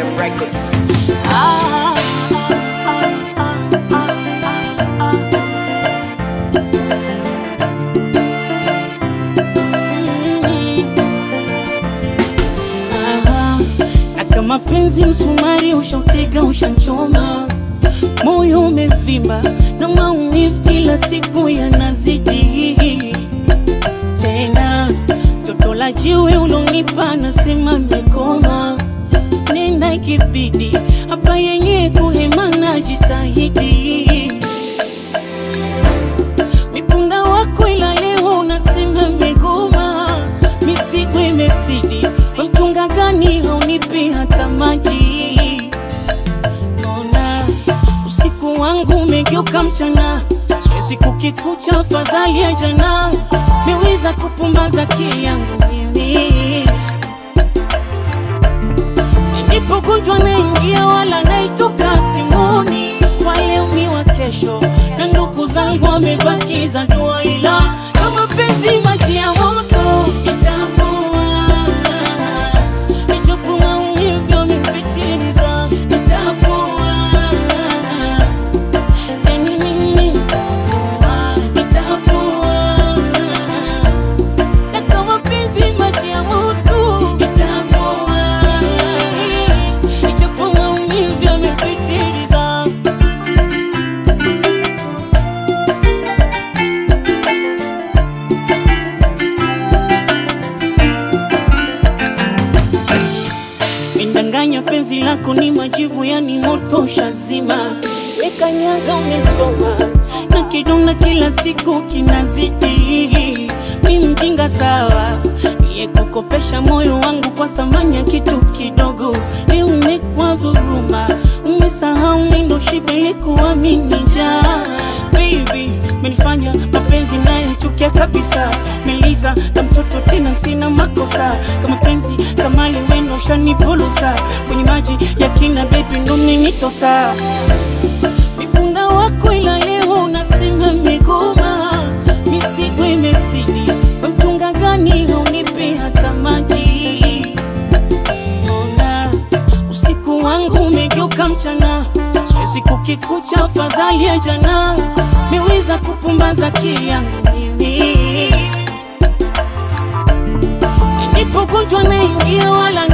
Records. Ah, ah, ah, ah, ah, ah. Na kama penzi msumari ushautega ushanchoma, moyo umevimba na maumivu kila siku yanazidi tena. Toto la jiwe ulonipa nasema mekoma, nenda ikibidi hapa yenye kuhema na jitahidi mipunda wako ila leo unasema megoma, mizigo imezidi, we mtunga gani haunipi hata maji? Ona usiku wangu umegeuka mchana, stresi kukikucha, afadhali ya jana, meweza kupumbaza akili yangu mimi Nilipogonjwa naingia wala naitoka simoni, wale umi wa kesho na ndugu zangu wamebakiza dua, ila kama penzi maji ya moto itapoa, ijapo maumivu yamepitiliza, itapoa, yani mimi nitapoa, itapoa na kama penzi maji ya moto itapoa, ijapo maumivu yamepitiliza. Mindanganya penzi lako ni majivu, yani moto shazima, mekanyaga umechoma na kidonda kila siku kinazidi. Mi mjinga sawa, niye kukopesha moyo wangu kwa thamani ya kitu kidogo. Leo umekuwa dhuruma, umesahau mindo shibe likuamini njaa Baby, menifanya mapenzi nayochukia kabisa, meliza na mtoto tena, sina makosa kama penzi kama liweno shanipulusa kwenye maji ya kina, baby ndo mmenitosa mipunda wako, ila leo unasema megoma, mizigo imezidi, we mtunga gani haunipi hata maji? Ona usiku wangu umegeuka mchana, stresi kukikucha, afadhali ya jana, meweza kupumbaza akili yangu mimi Nilipogonjwa naingia wala